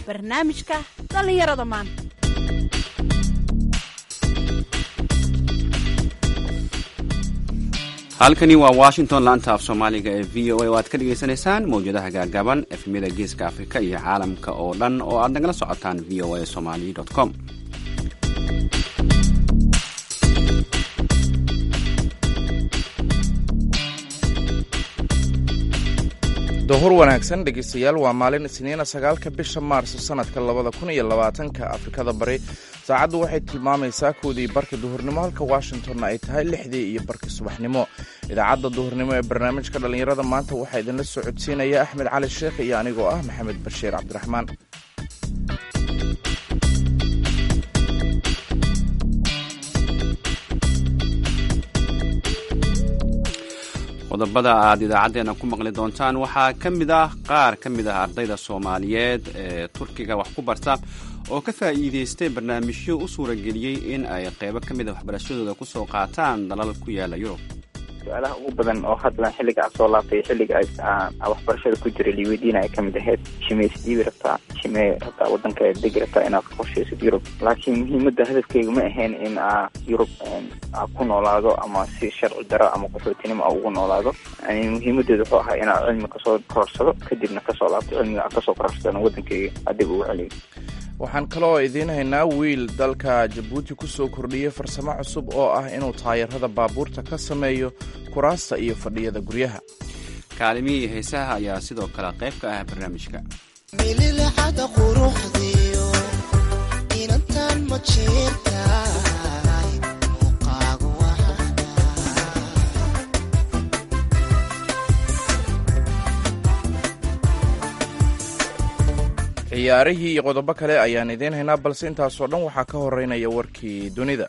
barnaamijka dhallinyarada maanta halkani waa washington laanta af soomaaliga ee v o a oo aad ka dhagaysanaysaan mawjadaha gaagaaban efemyada geeska afrika iyo caalamka oo dhan oo aad nagala socotaan v o a somali com dohor wanaagsan dhegeystayaal waa maalin isniina sagaalka bisha maarso sanadka labada kun iyo labaatanka afrikada bari saacaddu waxay tilmaamaysaa koodii barka duhurnimo halka washingtonna ay tahay lixdii iyo barkii subaxnimo idaacadda duhurnimo ee barnaamijka dhallinyarada maanta waxaa idinla soo codsiinaya axmed cali sheekh iyo anigoo ah maxamed bashiir cabdiraxmaan qodobada aad idaacaddeena ku maqli doontaan waxaa ka mid ah qaar ka mid ah ardayda soomaaliyeed ee turkiga wax ku barta oo ka faa'iidaystay barnaamijyo u suurageliyey in ay qaybo ka mid a waxbarashadooda kusoo qaataan dalal ku yaala yurub su-aalaha ugu badan oo hadda xilliga a soo laabtay xilliga waxbarashada ku jiray liweydiina ay kamid ahayd shimee isdhiibi rabtaa shimee rabtaa wadanka degi rabtaa inaad ka qorshaysid yurub laakiin muhiimadda hadafkeyga ma ahayn in aa yurub a ku noolaado ama si sharci daro ama qaxootinimo a ugu noolaado muhiimadeedu wuxuu ahaa inaad cilmi kasoo kororsado kadibna kasoo laabto cilmiga a kasoo kororsadana wadankeyga adib ugu celiyo waxaan kaloo idiin haynaa wiil dalka jabuuti ku soo kordhiyey farsamo cusub oo ah inuu taayarada baabuurta ka sameeyo kuraasta iyo fadhiyada guryaha kaalimihii heesaha ayaa sidoo kale qayb ka ah barnaamijka mililixada quruxdiyo inantan ma jeertahay muuqaagu ciyaarihii iyo qodobo kale ayaan idiin haynaa balse intaasoo dhan waxaa ka horeynaya warkii dunida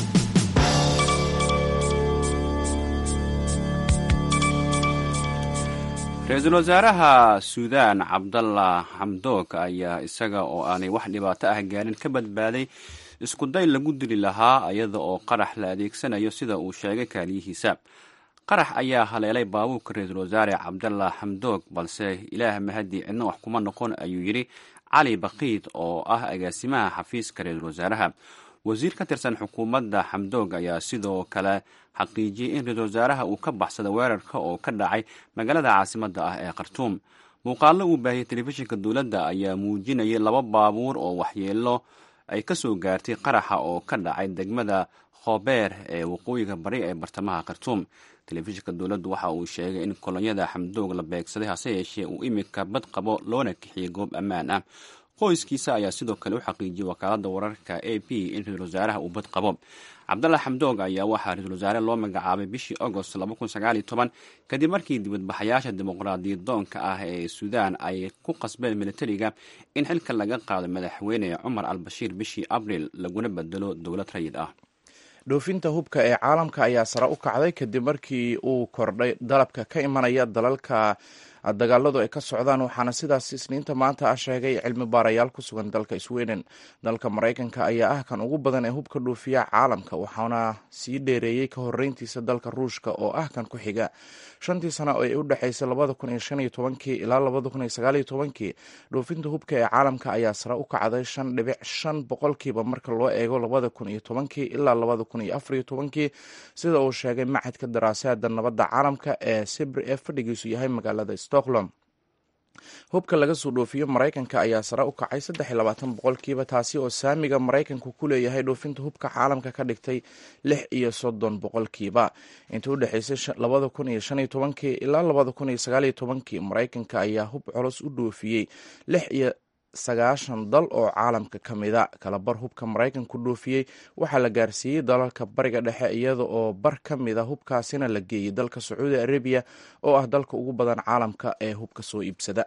ra-iisul wasaaraha suudaan cabdalla xamdoog ayaa isaga oo aanay wax dhibaato ah gaarin ka badbaaday iskuday lagu dili lahaa iyada oo qarax la adeegsanayo sida uu sheegay kaaliyihiisa qarax ayaa haleelay baabuurka ra-iisul wasaare cabdalla xamdoog balse ilaah mahadii cidna wax kuma noqon ayuu yidhi cali bakiid oo ah agaasimaha xafiiska ra-iisul wasaaraha wasiir ka tirsan xukuumadda xamdoog ayaa sidoo kale xaqiijiyey in ra-iisul wasaaraha uu ka baxsada weerarka oo ka dhacay magaalada caasimadda ah ee khartuum muuqaallo uu baahiyey telefishinka dowladda ayaa muujinayay laba baabuur oo waxyeelo ay ka soo gaartay qaraxa oo ka dhacay degmada khobeer ee waqooyiga bari ee bartamaha khartuum telefishinka dowladdu waxa uu sheegay in kolonyada xamdoog la beegsaday hase yeeshee uu imika bad qabo loona kixiyey goob ammaan ah qoyskiisa ayaa sidoo kale u xaqiijiyey wakaaladda wararka a p in ra-iisul wasaaraha uu bad qabo cabdalla xamdoog ayaa waxaa ra-iisul wasaare loo magacaabay bishii agost kadib markii dibadbaxayaasha dimuqraadiyad doonka ah ee suudaan ay ku qasbeen militariga in xilka laga qaado madaxweyne cumar al bashiir bishii abril laguna bedelo dowlad rayid ah dhoofinta hubka ee caalamka ayaa sare u kacday kadib markii uu kordhay dalabka ka imanaya dalalka dagaaladu ay ka socdaan waxaana sidaas isniinta maanta ah sheegay cilmi baarayaal ku sugan dalka sweden dalka maraykanka ayaa ah kan ugu badan ee hubka dhoofiya caalamka waxaana sii dheereeyey ka horeyntiisa dalka ruushka oo ah kan ku xiga shantii sano ee u dhexeysay labada kun iyo shan iyo tobankii ilaa labada kun iyo sagaal iyo tobankii dhoofinta hubka ee caalamka ayaa sare u kacday shan dhibic shan boqolkiiba marka loo eego labada kun iyo tobankii ilaa labada kun iyo afar iyo tobankii sida uu sheegay macadka daraasaada nabadda caalamka ee sibri ee fadhigiisu yahay magaalada stockholm hubka laga soo dhoofiyo maraykanka ayaa sare u kacay saddex iyo labaatan boqolkiiba taasi oo saamiga maraykanku ku leeyahay dhoofinta hubka caalamka ka dhigtay lix iyo soddon boqolkiiba intii u dhexeysay labada kun iyo shan iyo tobankii ilaa labada kun iyo sagaal iyo tobankii maraykanka ayaa hub culus u dhoofiyey lix iyo sagaashan dal oo caalamka ka mida kalabar hubka maraykanku dhoofiyey waxaa la gaarsiiyey dalalka bariga dhexe iyada oo bar ka mida hubkaasina la geeyey dalka sacuudi arabiya oo ah dalka ugu badan caalamka ee hubka soo iibsada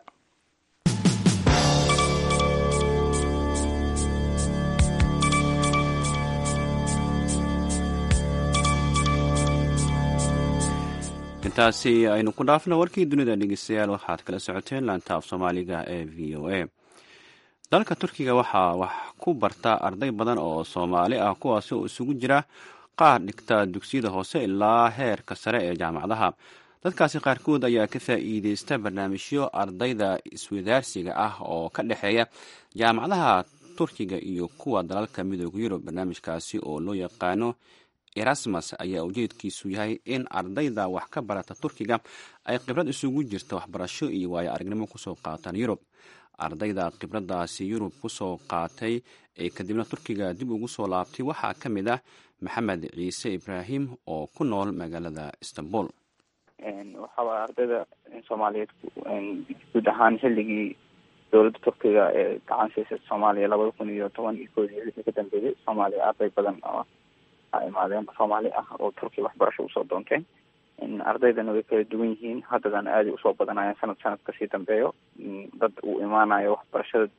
intaasi aynu ku dhaafno warkii dunida dhegeystayaal waxaad kala socoteen laanta af soomaaliga ee v o a dalka turkiga waxaa wax ku barta arday badan oo soomaali ah kuwaasi oo isugu jira qaar dhigta dugsiyada hoose ilaa heerka sare ee jaamacadaha dadkaasi qaarkood ayaa ka faa'iideysta barnaamijyo ardayda iswadaarsiga ah oo ka dhexeeya jaamacadaha turkiga iyo kuwa dalalka midooda yurub barnaamijkaasi oo loo yaqaano erasmus ayaa ujeedkiisu yahay in ardayda wax ka barata turkiga ay khibrad isugu jirta waxbarasho iyo waayo aragnimo kusoo qaataan yurub ardayda khibradaasi yurub kusoo qaatay ee kadibna turkiga dib ugu soo laabtay waxaa ka mid ah maxamed ciise ibraahim oo ku nool magaalada istanbul waxaaway ardayda soomaaliyeed guud ahaan xilligii dowladda turkiga ee gacan siisay soomaaliya labada kun iyo toban iyo kood iyo wixii ka dambeeyey soomaaliya arday badan oo a imaadeen soomaali ah oo turkiya waxbarasho usoo doonteen ardaydana way kala duwan yihiin haddadana aaday usoo badanayaan sanad sanad kasii dambeeyo dad uu imaanayo waxbarashada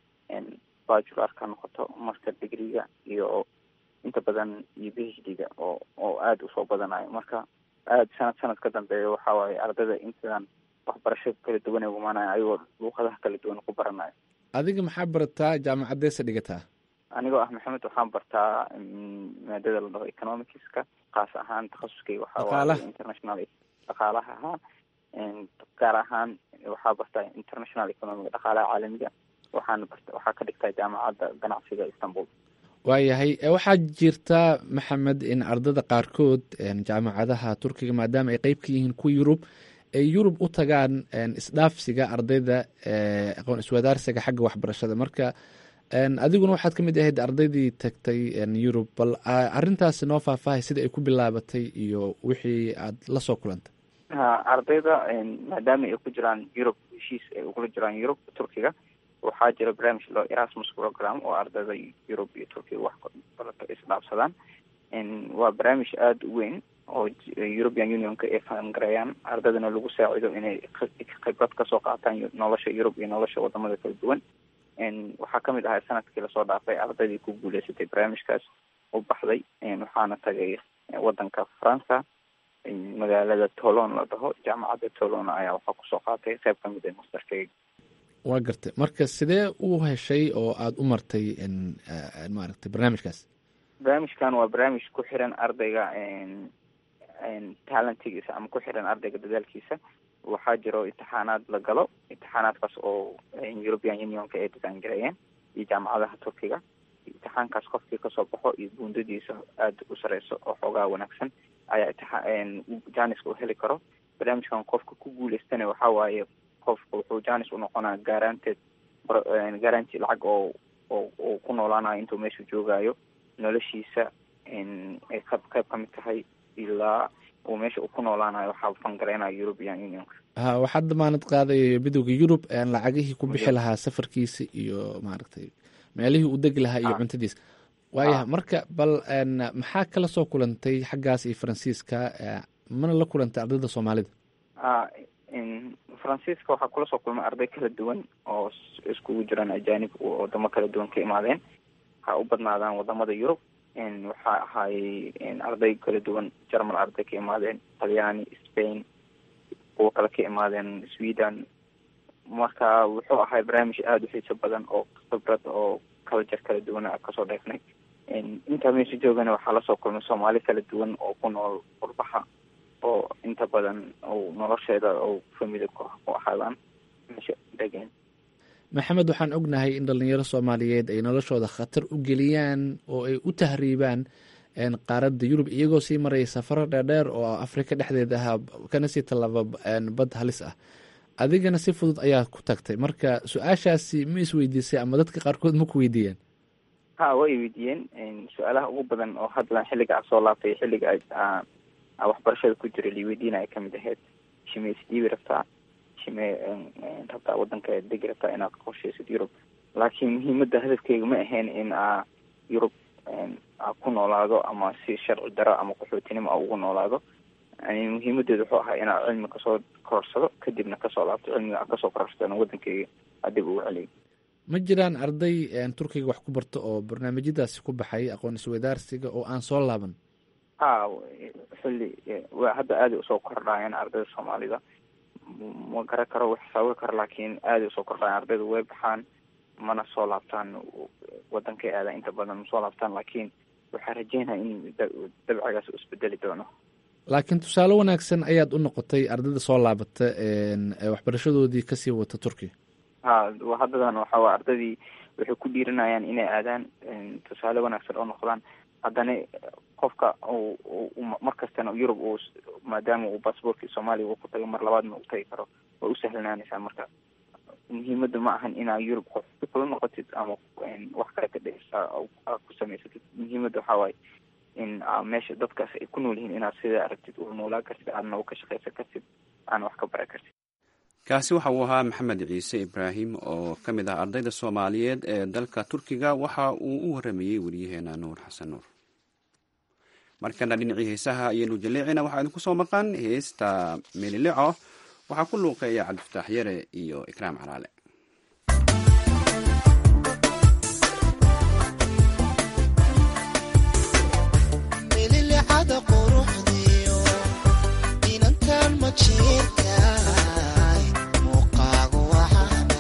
bajular ka noqoto master degreega iyo inta badan iyo b h d-ga oo oo aada usoo badanayo marka aada sanad sanad ka dambeeyo waxa waaye ardayda intadan waxbarasho kala duwan ay imaanayo ayagoo luuqadaha kala duwan ku baranayo adiga maxaa barataa jaamacaddeesa dhigataa anigoo ah maxamed waxaan bartaa maadada la dhaho economicska kaas ahaan takhasuskay waxaa waaye international dhaqaalaha ahaa gaar ahaan waxaa bartaa international economic dhaqaalaha caalamiga waxaan barta waxaa ka dhigtaa jaamacadda ganacsiga istanbul waayahay waxaa jirta maxamed in ardada qaarkood jaamacadaha turkiga maadaama ay qeyb ka yihiin kuwa yurub ay yurub u tagaan isdhaafsiga ardayda aqoon iswadaarsiga xagga waxbarashada marka adiguna waxaad ka mid ahayd ardaydii tagtay yurub bal arintaasi noo faahfaahay sida ay ku bilaabatay iyo wixii aad la soo kulantay ha ardayda maadaama ay ku jiraan yurub heshiis ay ugula jiraan yurub turkiga waxaa jira barnaamij loo erasmus program oo ardayda yurub iyo turkiga wax barato isdhaafsadaan waa barnaamij aada u weyn oo european unionka ay fahamgareeyaan ardaydana lagu saacido inay khibrad kasoo qaataan nolosha yurub iyo nolosha wadamada kala duwan waxaa kamid ahay sanadkii lasoo dhaafay ardaydii ku guuleysatay barnaamijkaas u baxday waxaana tagay wadanka faransa magaalada tolon la dhaho jaamacadda tolon ayaa waxaa kusoo qaatay qeyb kamid ah masterkeyga waa gartay marka sidee u heshay oo aada u martay maaragtay barnaamijkaas barnaamijkan waa barnaamij ku xiran ardayga talentigiisa ama ku xiran ardayga dadaalkiisa waxaa jiro imtixaanaad la galo imtixaanaadkaas oo european unionka ay design gareeyeen iyo jaamacadaha turkiga imtixaankaas qofkii kasoo baxo iyo buundadiisa aada u sareyso oo xoogaa wanaagsan ayaa imtixaan janiska u heli karo barnaamijkan qofka ku guuleystana waxaa waaye qofka wuxuu janis unoqonaya garanteed garanti lacag oo oo uu ku noolaanayo intuu meeshu joogayo noloshiisa ay qeyb qeyb kamid tahay ilaa uu meesha uu ku noolaanayo waxaa fangareynayo european unionka ha waxaad damaanad qaaday midooda yurub lacagihii ku bixi lahaa safarkiisa iyo maaragtay meelihii uu degi lahaa iyo cuntadiisa waayaha marka bal maxaa kala soo kulantay xaggaas iyo faransiiska mana la kulantay ardayda soomaalida a faransiiska waxaa kula soo kulmay arday kala duwan oo iskugu jiraan ajanib wadamo kala duwan ka imaadeen ha u badnaadaan wadamada yurub waxaa ahaayey arday kala duwan germal arday ka imaadeen talyaani spain kuwa kale ka imaadeen sweden marka wuxuu ahay barnaamij aada u xiiso badan oo khibrad oo culture kala duwan a kasoo dheefnay intaa meesha joogana waxaa lasoo kulmay soomaali kala duwan oo ku nool qurbaha oo inta badan ou nolosheeda ou famili ku ahaadaan meesha degeen maxamed waxaan ognahay in dhalinyaro soomaaliyeed ay noloshooda khatar u geliyaan oo ay u tahriibaan qaaradda yurub iyagoo sii maraya safaro dheerdheer oo afrika dhexdeeda ahaa kana sii tallaaba bad halis ah adigana si fudud ayaa ku tagtay marka su-aashaasi ma isweydiisay ama dadka qaarkood ma ku weydiiyeen ha way weydiiyeen su-aalaha ugu badan oo hadda xilliga a soo laabtay xilliga waxbarashada ku jira liweydiina ay kamid ahayd shimee isdhiibi rabtaa shimee rabtaa wadanka degi rabtaa inaad qorsheysid yurub laakiin muhiimada hadafkeyga ma ahayn in a yurub a ku noolaado ama si sharci daro ama qaxootinimo a ugu noolaado muhiimadeedu wuxuu ahaa inaa cilmi kasoo kororsado kadibna kasoo laabto cilmiga a kasoo kororsadana wadankeyga adib ugu celiyo ma jiraan arday turkiga wax ku barto oo barnaamijyadaasi ku baxay aqoon iswadaarsiga oo aan soo laaban ha xilli wa hadda aaday usoo kordhaayeen ardayda soomaalida ma garan karo wax saawir karo laakiin aaday usoo kordhaayeen ardayda way baxaan mana soo laabtaan wadankay aadaan inta badan ma soo laabtaan laakiin waxaa rajeynaya in dabcigaas u isbedeli doono laakiin tusaale wanaagsan ayaad u noqotay ardayda soo laabata waxbarashadoodii kasii wata turkiya ha haddadan waxa waa ardaydii waxay ku dhiiranayaan inay aadaan tusaale wanaagsan oo noqdaan haddana qofka markastana yurub uu maadaama uu basabortkii soomaaliya uu ku tago mar labaadna u tagi karo way u sahlanaanaysaa marka muhiimada ma ahan inaa yurub qof kula noqotid ama wax kale ka dhes ku samaysatid muhiimada waxaa waaye in meesha dadkaas ay ku nool yihiin inaad sidaa aragtid uu noolaa kartid aadna u ka shaqaysan kartid aana wax ka bara kartid kaasi waxa uu ahaa maxamed ciise ibraahim oo ka mid ah ardayda soomaaliyeed ee dalka turkiga waxa uu u waramayey weriyaheena nuur xasan nuur markana dhinacii heesaha ayaynu jaleecina waxaa idinku soo maqan heesta meelilico waxaa ku luuqeeya cabdifataax yare iyo ikraam calaale mililicada quruxdiyo inantan ma jeertaay muuqaagu waxaana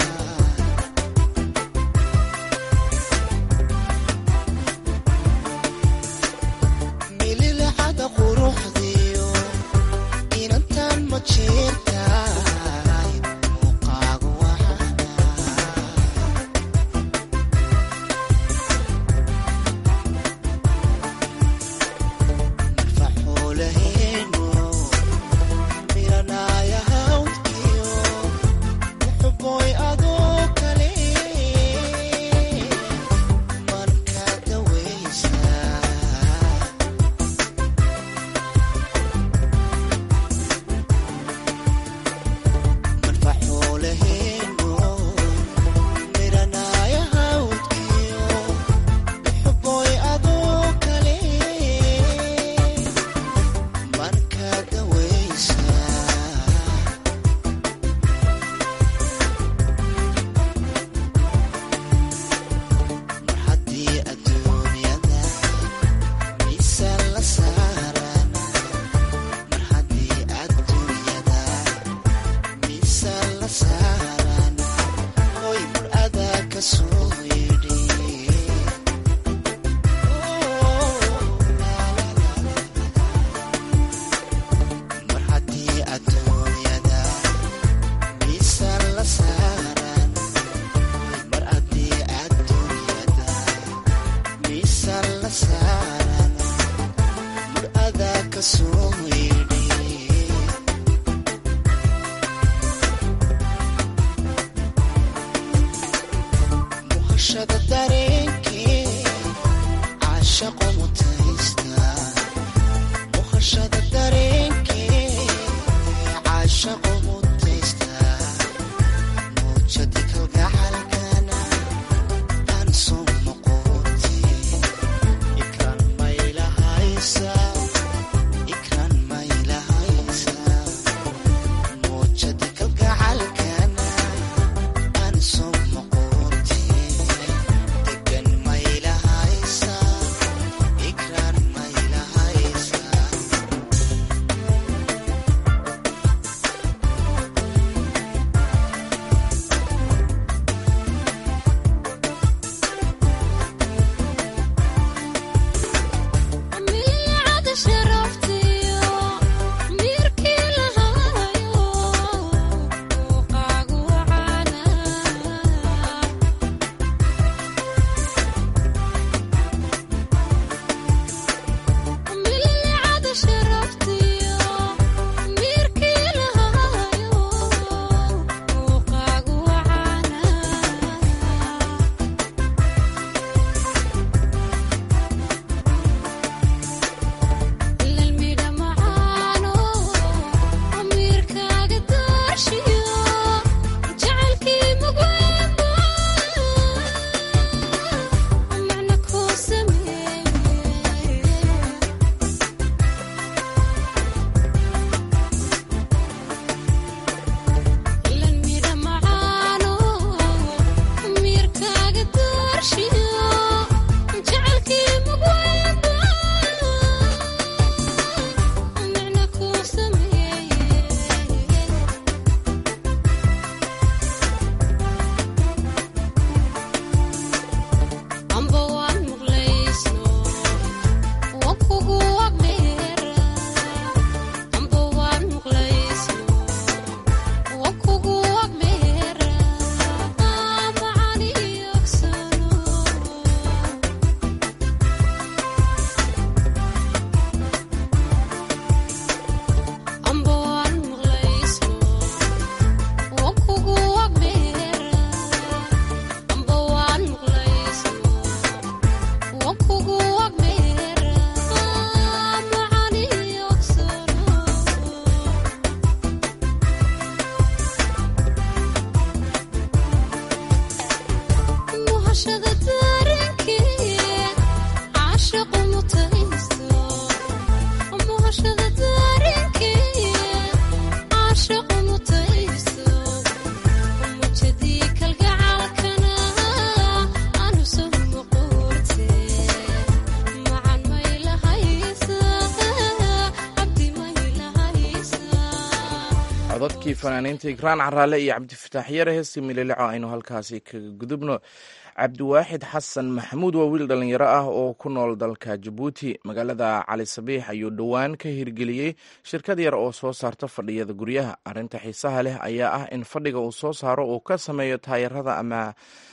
mililicada quruxdiyo inantan ma jeertaay muuqaagu waxaana faxuulaheenu miranaya hawdkiyo muxuboy adoo kale marka dawaysa marfaxuulaheenu miranaya hawdkiyo muxuboy adoo kale marka dawaysa mar haddii adduunyada miisaan la saaran mar haddii adduunyada miisaan la saaran hoy mur adaa ka soo yidhi mar haddii adduunyada miisaan la saaran mar haddii adduunyada miisaan la saaran mur adaa ka soo yidhi muhashada dareenkee caashaqo mutaysta muhashada dareenkee caashaqo mutaysta muujadi kalgacalkana aan soo noqoti ikraan maylahaysa ikraan maylahaysa muujadi kalgacalkana aan soo noqoti degan maylahaysa ikraan maylahaysa mililicada codadkii fanaaniinta igraan caraale iyo cabdifataax yare heestii mililico aynu halkaasi kaga gudubno cabdiwaaxid xasan maxamuud waa wiil dhallinyaro ah oo ku nool dalka jabuuti magaalada cali sabiix ayuu dhowaan ka hirgeliyey shirkad yar oo soo saarta fadhiyada guryaha arrinta xiisaha leh ayaa ah in fadhiga uu soo saaro uu ka sameeyo taayarada ama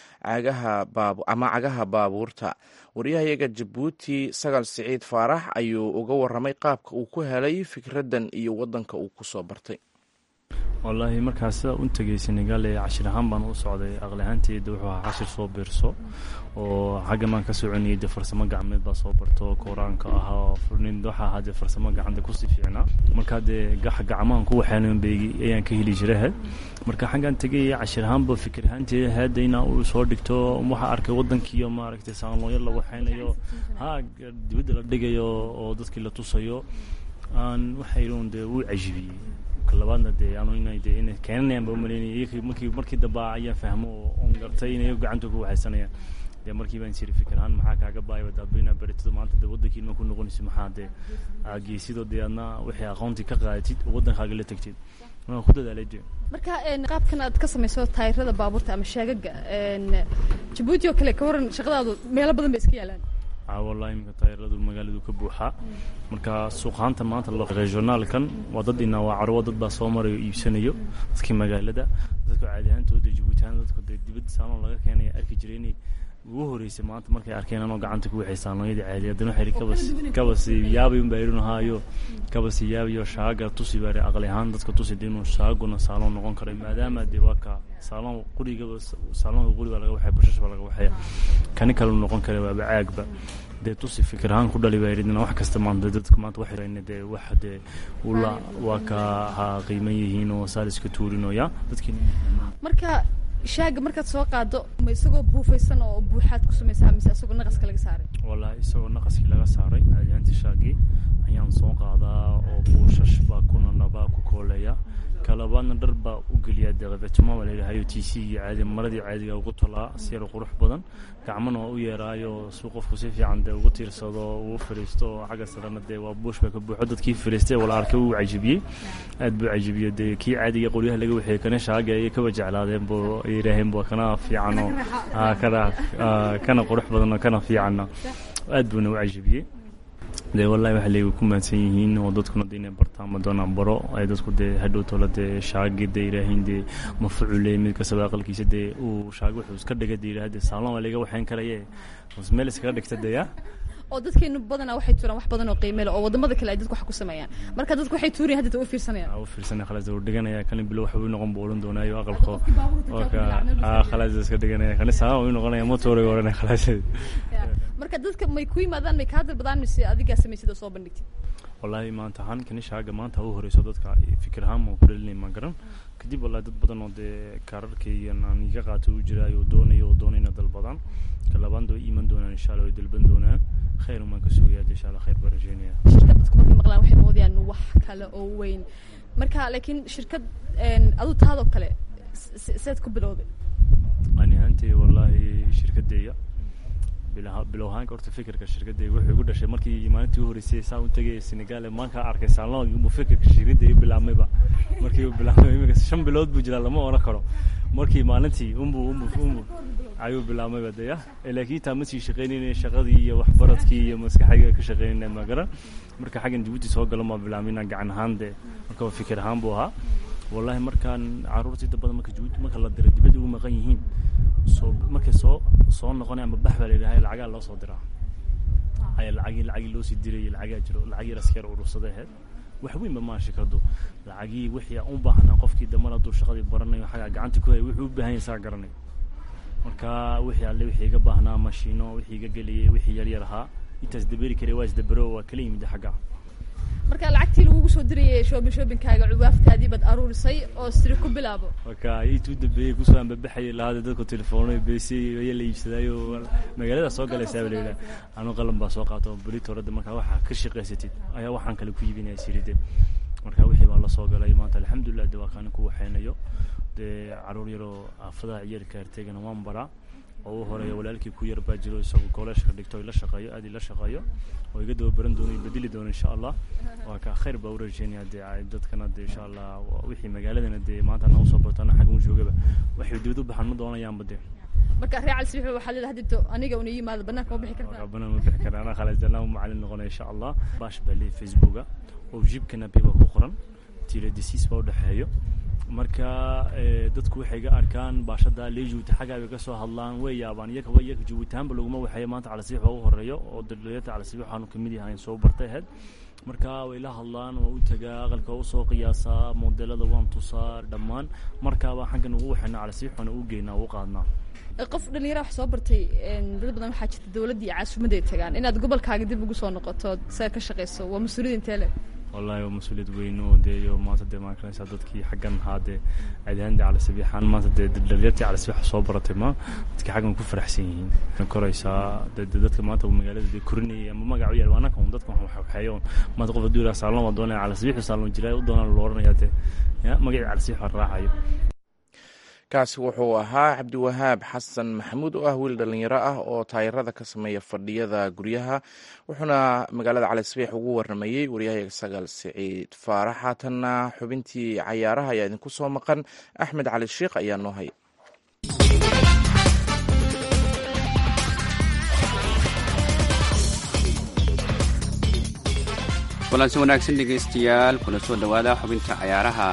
ama cagaha baabuurta waryahayaga jabuuti sagal siciid faarax ayuu uga waramay qaabka uu ku helay fikraddan iyo waddanka uu ku soo bartay wallaahi markaa sidaa u tegay senegal ee cashir ahaan baan u socday aqli ahaanteeda wuxuu ahaa cashir soo biirso oo xagga maan ka soconayay dee farsamo gacmeed baa soo barto koraanka ahaa furnin waxa ahaa dee farsamo gacanta kusii fiicnaa markaa dee gacmahan ku waxaanan beegi ayaan ka heli jiray marka xaggaan tegay cashir ahaanba fikir ahaanteeda hadda inaa uu soo dhigto waxaa arkay waddankiiyo maaragtay saanlooyo la waxaynayo ha dibadda la dhigayo oo dadkii la tusayo aan waxayun dee uu cajibiyey labaadna dee anu ina dee ina keenanayaan ba umalaynaya iyakii markii markii dambe ayaan fahmo oo on gartay inay gacanta ku waxaysanayaan dee markii baan siri fikir ahaan maxaa kaaga baayaba daaba inaa baritado maanta dee waddankii ma ku noqonayso maxaa dee geesidoo dee adna wixii aqoontii ka qaadatid oo waddankaaga la tegtid waan ku dadaalay dee marka qaabkan aad ka samayso taayirada baabuurta ama shaagaga jabuuti oo kale ka waran shaqadaadu meelo badan bay iska yaalaan wallahi iminka taayiradu magaaladu ka buuxaa marka suuqaanta maanta regionaalkan waa dad inaa waa carwo dad baa soo marayo iibsanayo dadkii magaalada dadka caadi ahaantooda jabuutihaan dadka dee dibadda saaloon laga keenaya arki jiray inay ugu horeysay maanta markay arkeen anoo gacanta ku waxay saaloonyadii caadi haddana waxay kabas kabasi yaabay unbaa idhin ahaayo kabasi yaabayo shaaga tusi baa aqli ahaan dadka tusi dee inuu shaaguna saaloon noqon karay maadaama dee waa ka saaloon qurigaba saaloonka quri baa laga waxaya bashash baa laga waxaya kani kale noqon kara waaba caagba dee tusi fikir ahaan ku dhali baa yidhi wax kasta maanta dadka maanta waxay dee wax dee ula waa ka ha qiiman yihiin oo saal iska tuurinooya dadkii marka shaaga markaad soo qaado ma isagoo buufaysan oo buuxaad ku samaysaa mise isagoo naqaska laga saaray wallahi isagoo naqaskii laga saaray caadiyaantii shaagii ayaan soo qaadaa oo buushash baa ku nanabaa ku kooleeya kalabaadna dhar baa u geliyaa deeqavetuma baa layidhahayo t c iyo caadi maradii caadiga ugu tolaa si yar qurux badan gacmana waa u yeeraayo si qofku si fiican dee ugu tiirsado uu fariisto oo xagga sarena dee waa buush baa ka buuxo dadkii fariistay wala arkay uu cajibiyey aad buu cajibiyey dee kii caadiga qoryaha laga waxeeyey kana shaaga ayay kaba jeclaadeen buu ay yidhaaheen buu kana fiican oo kana kana qurux badan oo kana fiicanna aad buuna u cajibiyey dee wallahi waxa leegi ku maadsan yihiin oo dadkuna de inay bartaan ma doonaan baro ay dadku dee hadhow tolo dee shaagi dee yidhaahiin dee mafucule mid kastaba aqalkiisa dee uu shaagi wuxuu iska dhiga dee yidhaha dee saalon waa laga waxayn karaye meel iskaga dhigta dee ya oo dadkeenu badanaa waxay tuuraan wax badan oo qiime leh oo wadamada kale ay dadku wax ku sameeyaan marka dadku waxay tuurayan hadda u fiirsanayaan u fiirsanaya khalaas uu dhiganaya kani bilo waxa uu noqon buu oran doonaayo aqalko oo ka ah khalaas iska dhiganaya kani saa uu noqonaya motor oran khalaas marka dadka may ku yimaadaan may kaa dalbadaan mise adigaa samaysid oo soo bandhigtid wallahi maanta ahaan kani shaaga maanta u horeyso dadka fikir ahaan ma ku dhalinay ma garan kadib wallahi dad badan oo dee kaararkaygan aan iga qaatay u jiraayo oo doonayo oo doonayna dalbadaan ka labaad way iman doonaan insha allah way dalban doonaan khayr umaan ka sugayaa insha allah khayr baan rajeynaya shirkad dadku markay maqlaan waxay moodayaan wax kale oo weyn marka laakiin shirkad adu taadoo kale seed ku bilowday ani ahaantay wallahi shirkadeeya bilow ahaanka horta fikirka shirkadeyga wuxuu igu dhashay markii maalintii u horeysay saa u tegay senegal maanka arkay saalon buu fikirka shirkadeyga bilaabmayba markii uu bilaabmay imika shan bilood buu jiraa lama oran karo markii maalintii unbu unbu unbu ayuu bilaabmayba deya laakiin taa ma sii shaqaynayna shaqadii iyo waxbaradkii iyo maskaxayga ka shaqaynayna ma garan marka xaggan jabuuti soo galo maa bilaabmayna gacan ahaan dee marka fikir ahaan buu ahaa wallahi markaan caruurta inta badan marka jabuuti marka la dira dibadda ugu maqan yihiin soo markay soo soo noqonay ama bax baa la yidhaha lacagaa loo soo diraa aya lacagii lacagii loo sii dirayay lacagaa jiro lacagii raskeer urursaday ahayd wax weynba maa shirkadu lacagii wixii aan u baahnaa qofkii damar hadduu shaqadii baranayo xagaa gacanta ku haya wuxuu u baahan yahay saa garanay marka wixii alle wixii iga baahnaa mashiino wixii iga geliyay wixii yar yar ahaa intaas daberi karay waa isdabero waa kala yimid xagga marka lacagtii lagugu soo dirayay shoobin shoobinkaaga cuwaaftaadii baad aruurisay oo siri ku bilaabo marka intuu dambeeyey kusoo ambabaxayay lahaada dadku telefoonay beysay ayaa la iibsadaayo magaalada soo galaysaa baa layidhaha anu qalan baa soo qaato beri torada markaa waxaa ka shaqaysatid ayaa waxaan kale ku iibinaya siride marka wixii baa la soo galay maanta alxamdulilah de waa kaani ku waxaynayo dee caruur yaroo aafadaha ciyaalka arteegana waan baraa oo u horeeya walaalkii ku yar baa jiro isagoo kooleeshka dhigto ila shaqeeyo aad ila shaqeeyo oo iga dababaran doono bedeli doono insha allah waa ka khayr baa u rajeynaya dee ay dadkana dee insha allah wixii magaaladana dee maanta na usoo barto ana xaggan u joogaba waxay dibad u baxan ma doonayaanba dee marka reer cali sabiix waxaa leedahay hadito aniga una yimaado banaanka ma bixi kartaa rabana ma bixi kara anaa khalasdana u macalin noqonaya insha allah baash baa leeyahy facebooka oo jibkana biba ku qoran tira disiis baa udhexeeyo marka dadku waxay ga arkaan baashada leejuuta xaggaa bay ka soo hadlaan way yaabaan iyakaba iyaka jabuutaanba laguma waxeeya maanta calasiix waa u horeeyo oo daldaliyada calasiix waxaanu kamid yahayn soo bartay ahayd marka way la hadlaan waa u tagaa aqalka waa usoo qiyaasaa modelada waan tusaa dhammaan markaaba xaggan ugu waxayna calasiix waana u geynaa u qaadnaa qof dhalinyara wax soo bartay dad badan waxaa jirta dowladda iyo caasimadda ay tagaan inaad gobolkaaga dib ugu soo noqoto saga ka shaqeyso waa mas-uuliyad intee le wallahi waa mas-uuliyad weyn oo dee iyo maanta dee maan karanaysaa dadkii xaggan ahaa dee caadihaan dee calasabiixaan maanta dee dhalinyartii calasabiixa soo baratay ma dadkii xaggan ku faraxsan yihiin koraysaa dee dee dadka maanta magaalada dee korinayay ama magac u yaal waa anaka un dadka wax waxeeyo maanta qof hadduu yidhaha saalon waa doonaya calasabiixu saalon jiraa u doonaan loo odhanayaa dee ya magacii calasabiix waa raacayo kaasi wuxuu ahaa cabdiwahaab xasan maxamuud oo ah wiil dhallinyaro ah oo taayirada ka sameeya fadhiyada guryaha wuxuuna magaalada cali sabiix ugu warramayey waryahayaga sagaal siciid faarax haatanna xubintii cayaaraha ayaa idinku soo maqan axmed cali sheikh ayaa noo hay kulansi wanaagsan dhegaystayaal kula soo dhowaada xubinta cayaaraha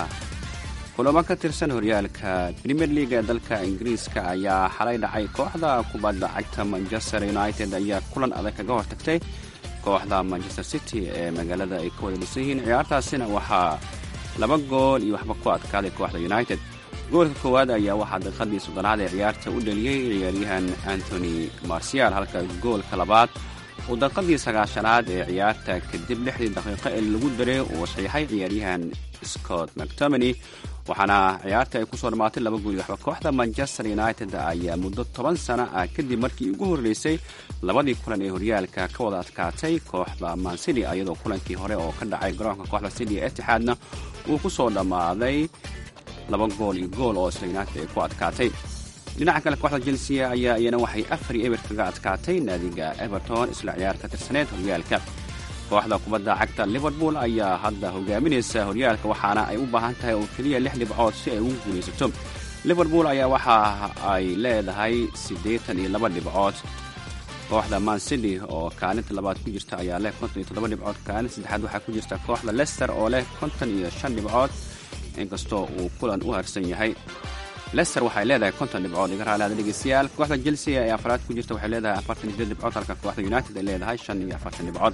kulamo ka tirsan horyaalka premier league ee dalka ingiriiska ayaa xalay dhacay kooxda kubadda cagta manchester united ayaa kulan adag kaga hortagtay kooxda manchester city ee magaalada ay ka wada dhisan yihiin ciyaartaasina waxaa laba gool iyo waxba ku adkaaday kooxda united goolka koowaad ayaa waxaa daqiiqadii soddonaad ee ciyaarta u dhaliyey ciyaaryahan antony marcial halka goolka labaad uu daqiiqadii sagaashanaad ee ciyaarta kadib lixdii daqiiqo ee lagu daray uu saxiixay ciyaaryahan scott mctomany waxaana ciyaarta ay kusoo dhammaatay laba gool iyo waxba kooxda manchester united ayaa muddo toban sano ah kadib markii ugu horreysay labadii kulan ee horyaalka ka wada adkaatay kooxda mancity iyadoo kulankii hore oo ka dhacay garoonka kooxda city ee etixaadna uu ku soo dhammaaday laba gool iyo gool oo isla united ay ku adkaatay dhinaca kale kooxda chelsea ayaa iyana waxay afar iyo eber kaga adkaatay naadiga everton isla ciyaar ka tirsaneed horyaalka kooxda kubadda cagta liverpool ayaa hadda hogaaminaysa horyaalka waxaana ay u baahan tahay oo keliya lix dhibcood si ay ugu guulaysato liverpool ayaa waxa ay leedahay siddeetan iyo laba dhibcood kooxda mancity oo kaalinta labaad ku jirta ayaa leh konton iyo toddoba dhibcood kaalinta saddexaad waxaa ku jirta kooxda lester oo leh konton iyo shan dhibcood inkastoo uu kulan u harsan yahay lester waxay leedahay konton dhibcood iga raalaada dhegeystayaal kooxda chelsea ee afraad ku jirta waxay leedahay afartan iyo sideed dhibcood halka kooxda united ay leedahay shan iyo afartan dhibcood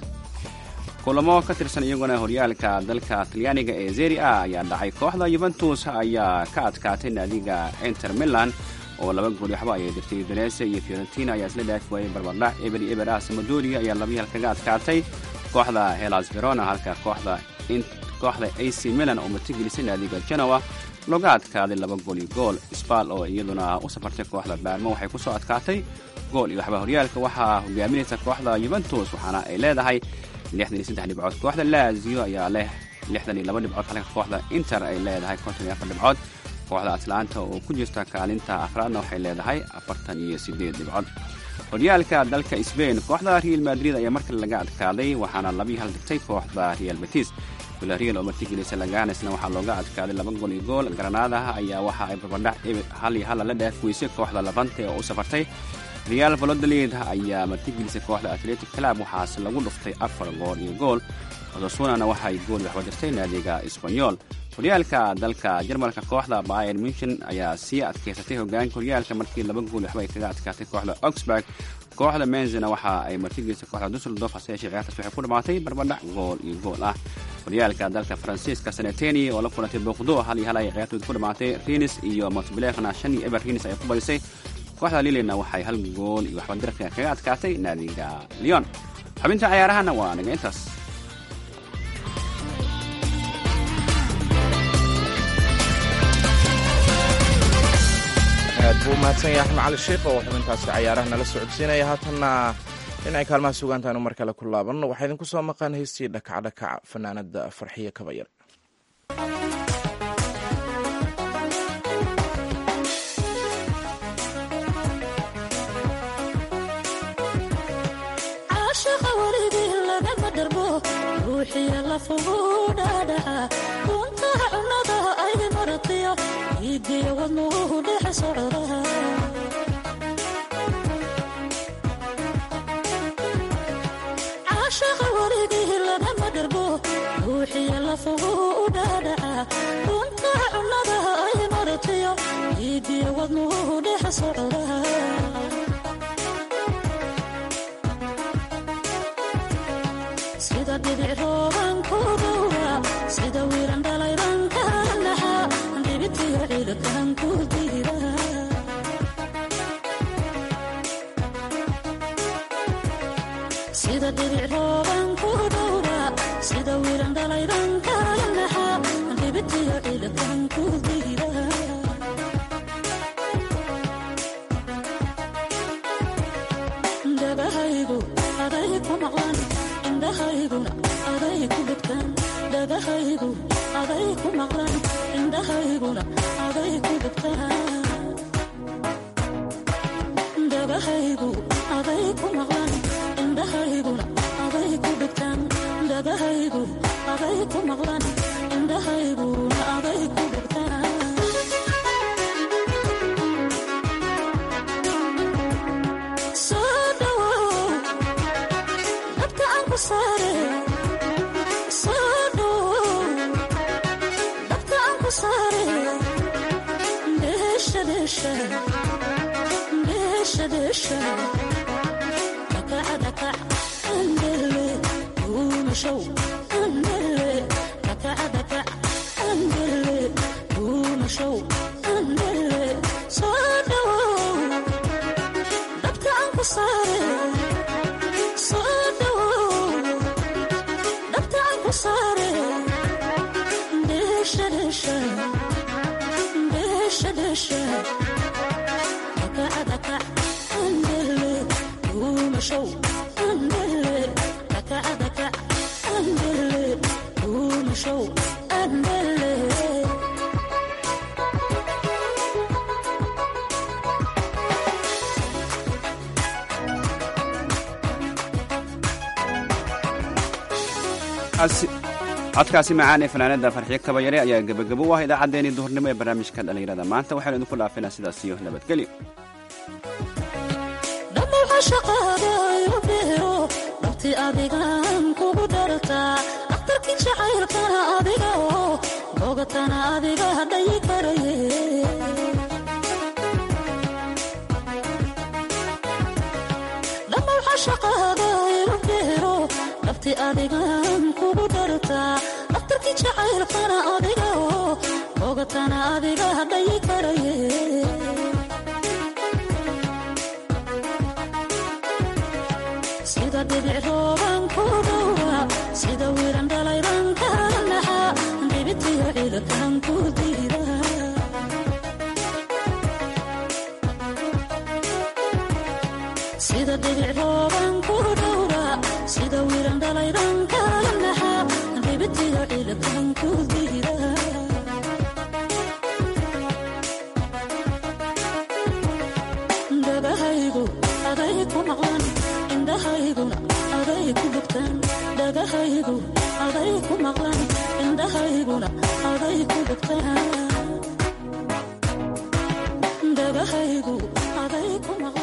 kulamo ka tirsan iyaguna horyaalka dalka talyaaniga ee zeri a ayaa dhacay kooxda yuventus ayaa ka adkaatay naadiga inter milan oo laba gool waxba ayay dirtay venese iyo fiorentina ayaa isla dhaafi waayey barbardhac eber iyo eber ah samadoria ayaa laba hal kaga adkaatay kooxda helas verona halka kooxda kooxda ac milan oo martigelisay naadiga genoa looga adkaaday laba gool iyo gool sbal oo iyaduna u safartay kooxda baarmo waxay ku soo adkaatay gool iyo waxba horyaalka waxaa hogaaminaysa kooxda yuventus waxaana ay leedahay lixdan iyo saddex dhibcood kooxda lazio ayaa leh lixdan iyo laba dhibcood halka kooxda inter ay leedahay konton iyo afar dhibcood kooxda atlanta oo ku jirta kaalinta afraadna waxay leedahay afartan iyo sideed dhibcood horyaalka dalka sbain kooxda real madrid ayaa markale laga adkaaday waxaana labii hal dhigtay kooxda real betis villarreal oo martigelisa laganesna waxaa looga adkaaday laba gool iyo gool granadaha ayaa waxa ay barbardhac hal iyo hal la dhaaf weysay kooxda labante oo u safartay real valodolid ayaa martigelisay kooxda atletic club waxaase lagu dhuftay afar gool iyo gool odasunana waxay gool waxba dirtay naadiga sbanyol horyaalka dalka jarmalka kooxda bayer munchen ayaa sii adkaysatay hogaanka horyaalka markii laba gool waxba ay kaga adkaatay kooxda oxburg kooxda menzena waxa ay martigelisay kooxda dusseldorf hase yeeshee ciyaartaas waxay ku dhamaatay barbadhac gool iyo gool ah horyaalka dalka faransiiska saneteni oo la kulantay boqdo hal iyo hal ay ciyaartooda ku dhamaatay rinis iyo montbelefna shan iyo eber rinis ay ku badisay kooxda lilina waxay hal gool iyo waxba dirka kaga adkaatay naadiga leon xubinta cayaarahana waa naga intaas aad buu umahadsan yahay axmed cali sheikh oo xubintaasi cayaaraha nala socodsiinaya haatanna dhinacay kaalmaha sugaantaanu mar kale ku laabanno waxaa idinku soo maqan heystii dhakacdhakac fanaanada farxiya kabayar ruuxiya lafugu dhaadhaca runtaha cunnada ay maratiyo iidiyo wadnuhu dhex socda caashaqa warigii lanama dharbo ruuxiya lafugu dhaadhaca runtaha cunnada ay maratiyo iidiyo wadnuhu dhex socda sida dhibic rooban ku dhowra sida wiiran dhalayban ka naxa dhibitiyo ciidakan ku diira sida dhibic rooban ku dhowra sida wiiran dhalayban ka naxa dhibitiyo ciidakan ku diira dhagahaygu aday ku maqlan indhahayguna aday ku dhegtaan dhagahaygu aday ku maqlan indhahayguna aday ku dhegtaan dhagahaygu aday ku maqlan indhahayguna aday ku dhegtaan dhagahaygu aday ku maqlan indhahayguna aday ku dhegtaan soo dhawow dabka aan ku saare soo dhawow dabka aan ku saare dheesha dheesha dheesha dheesha dakaca dakac andele duumashow andele dakaca dakac andele duumashow andele soo dhawow dabka aan ku saare soo dhawow dabka aan ku saare dheesha dheesha dheesha dheesha dakaca dakac andele duumashow andele dakaca dakac andele duumashow andele codkaasi macaan ee fanaanada farxiyo kabayare ayaa gebagabo u ah idaacaddeenii duhurnimo ee barnaamijka dhallinyarada maanta waxaynu idinku dhaafinaa sidaas iyo nabadgelyo dhammaca shaqaadayo beero dhabti adigan kugu dhartaa dhakhtarkii jacaylkana adiga oo bogatana adiga dhayi karaye dhammaca shaqaadayo beero dhabti adigan kugu dhartaa dhakhtarkii jacaylkana adiga oo bogatana adiga dhayi karaye sida dhibic rooban ku dhowra sida wiiran dhalayban ka naxa dhibitiyo ciidakan ku diira sida dhibic rooban ku dhowra sida wiiran dhalayban ka naxa dhibitiyo ciidakan ku diira dhagahaygu aday ku maqlan indhahayguna aday ku dhegtaan dhagahaygu aday ku maqlan indhahayguna aday ku dhegtaan dhagahaygu aday ku maqlan